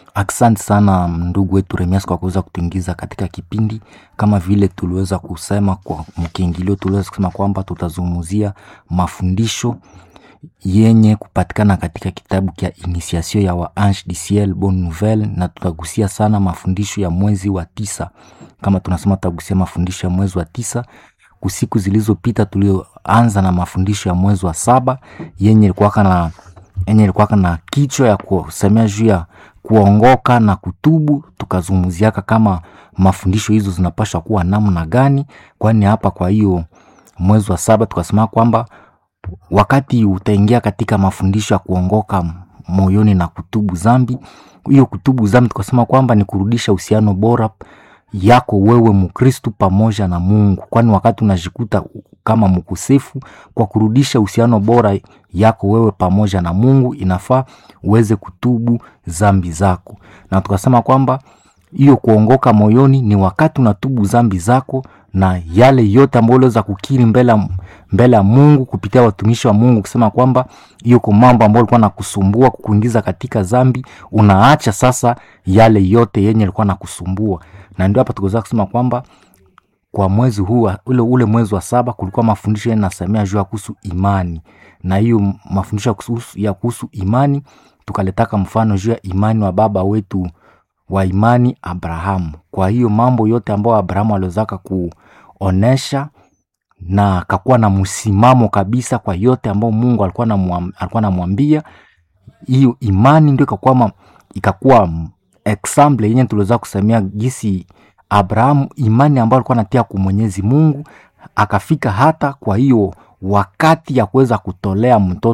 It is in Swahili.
Asante sana ndugu wetu Remias kwa kuweza kutuingiza katika kipindi. Kama vile tuliweza kusema kwa mkiingilio, tuliweza kusema kwamba tutazungumzia mafundisho yenye kupatikana katika kitabu cha Initiation ya wa Ange du Ciel Bonne Nouvelle, na tutagusia sana mafundisho ya mwezi wa tisa. Kama tunasema tutagusia mafundisho ya mwezi wa tisa. Kusiku zilizopita tulioanza na mafundisho ya mwezi wa saba yenye ilikuwa na yenye ilikuwa na kichwa ya kusemea juu ya kuongoka na kutubu. Tukazungumziaka kama mafundisho hizo zinapaswa kuwa namna gani, kwani hapa kwa hiyo mwezi wa saba tukasema kwamba wakati utaingia katika mafundisho ya kuongoka moyoni na kutubu zambi, hiyo kutubu zambi tukasema kwamba ni kurudisha uhusiano bora yako wewe Mkristu pamoja na Mungu, kwani wakati unajikuta kama mkosefu, kwa kurudisha uhusiano bora yako wewe pamoja na Mungu, inafaa uweze kutubu zambi zako, na tukasema kwamba hiyo kuongoka moyoni ni wakati unatubu zambi zako na yale yote ambayo uliweza kukiri mbele mbele ya Mungu kupitia watumishi wa Mungu, kusema kwamba hiyo kwa mambo ambayo ulikuwa nakusumbua kukuingiza katika zambi, unaacha sasa yale yote yenye ilikuwa nakusumbua. Na ndio hapa tukaweza kusema kwamba kwa mwezi huu ule ule mwezi wa saba kulikuwa mafundisho yanasemea juu ya kuhusu imani, na hiyo mafundisho ya kuhusu imani tukaletaka mfano juu ya imani wa baba wetu wa imani Abrahamu. Kwa hiyo mambo yote ambayo Abrahamu aliwezaka kuonesha na akakuwa na msimamo kabisa kwa yote ambayo Mungu alikuwa alikuwa anamwambia, hiyo imani ndio ikakuwa ikakuwa example yenye tuliweza kusemea gisi Abrahamu imani ambayo alikuwa anatia kwa Mwenyezi Mungu akafika hata kwa hiyo wakati ya kuweza kutolea mtoto